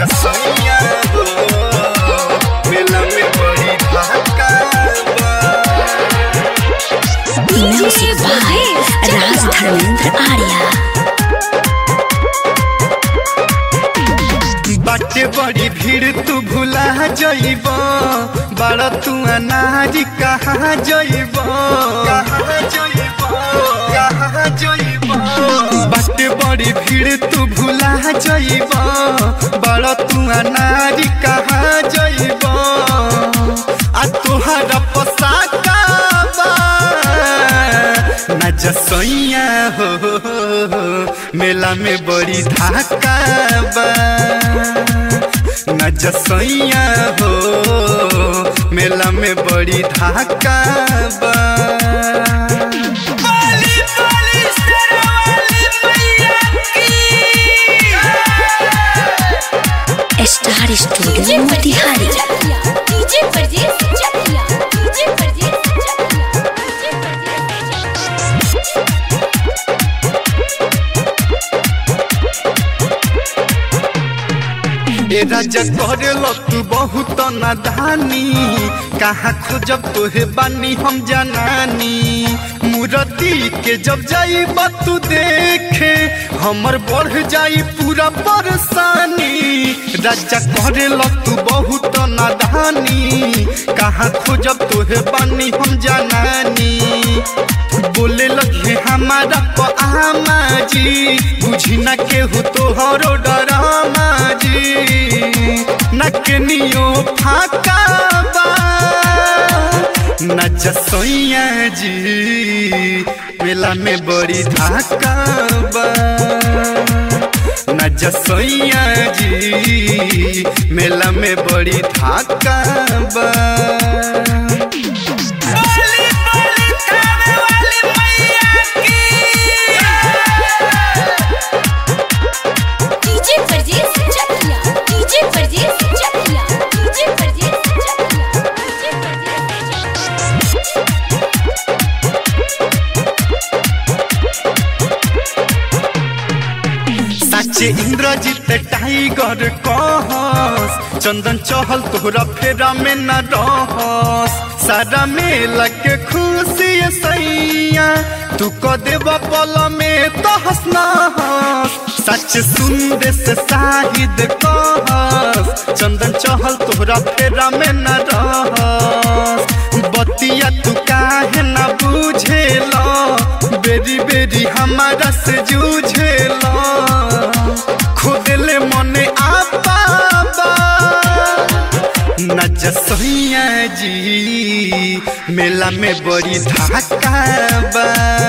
जसैया हो मेला में बड़ी धक्का बा म्यूजिक बाय राज धर्मेंद्र आर्या बाटे बड़ी भीड़ तू भुला जइब बड़ा तू अनाज कहाँ जइब कहाँ जइब कहाँ जइब बाटे बड़ी भीड़ तू भुला जइब बड़ा तू अनाज कहाँ जइब आ तोहरा पोसाका बा न जसैया हो मेला में बड़ी धाका बा न जसैया हो मेला में बड़ी धाका बा बाली बाली शेरवाली मैया स्टार स्टूडियो मोतिहारी डीजे परदेस चकिया डीजे परदेस चकिया डीजे परदेस ए राजा करेल तू बहुत नादानी कहाँ खोजब तोहे बानी हम जनानी मूर्ति के जब जाई तू देखे हमर बढ़ जाई पूरा परेशानी राजा करेल तू बहुत नादानी कहाँ खोजब तोहे बानी हम जनानी बोले लगे हमारा आमा जी बुझी न केहू तोहरो डरामा जी न केनियो फाका बा न जसैया जी मेला में बड़ी धाका बा न जसैया जी मेला में बड़ी धाका बा बाली बाली खावे वाली मैया डीजे परदेस चकिया डीजे परदेस चकिया डीजे परदेस चकिया डीजे परदेस चकिया साचे इंद्रजीत टाइगर कहस चंदन चहल तोहरा फेरा में न रहस सारा मेला के खुशी सैया तू क देव पल में तो हंसना सच सुंदे से शाहिद कहस चंदन चहल तोहरा फेरा में न रहस बतिया तू काहे न बुझेला बेरी बेरी हमारा से जूझेला खुद ले मने आपा बा न जसैया जी मेला में बड़ी धाका बा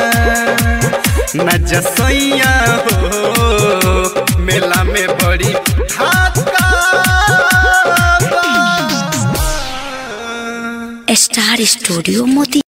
न जसैया हो मेला में बड़ी धाका बा स्टार स्टूडियो मोती